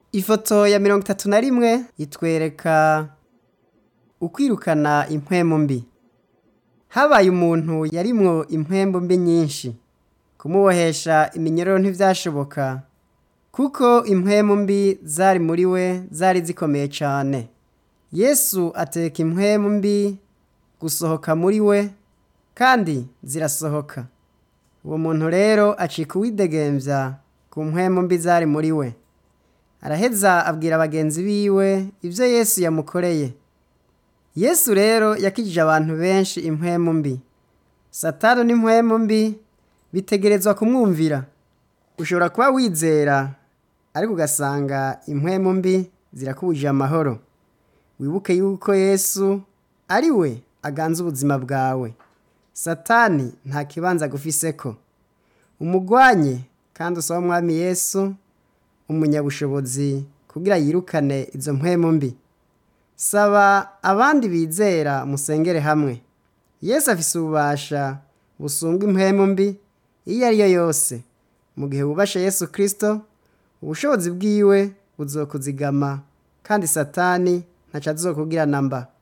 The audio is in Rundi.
ifoto ya mirongo itatu na rimwe itwereka ukwirukana impwemu mbi habaye umuntu yarimwo impwembu mbi nyinshi kumubohesha iminyororo ntivyashoboka kuko impwemu mbi zari muri we zari zikomeye cane yesu ateka impwemu mbi gusohoka muri we kandi zirasohoka uwo muntu rero acika uwidegemvya ku mpwemu mbi zari muri we araheza abwira bagenzi biwe ivyo yesu yamukoreye yesu rero yakijije abantu benshi impwemu mbi satani n'impwemu mbi bitegerezwa kumwumvira ushobora kuba wizera ariko ugasanga impwemu mbi zirakubujije amahoro wibuke yuko yesu ari we aganza ubuzima bwawe satani nta kibanza agufiseko umugwanye kandi usaba umwami yesu umunyabushobozi kugira yirukane izo mpwemu mbi saba abandi bizera musengere hamwe yesu afise ububasha busumba impwemu mbi iyo ari yo yose mu gihe wubashe yesu kristo ubushobozi bwiwe buzokuzigama kandi satani ntaco azokugirana mba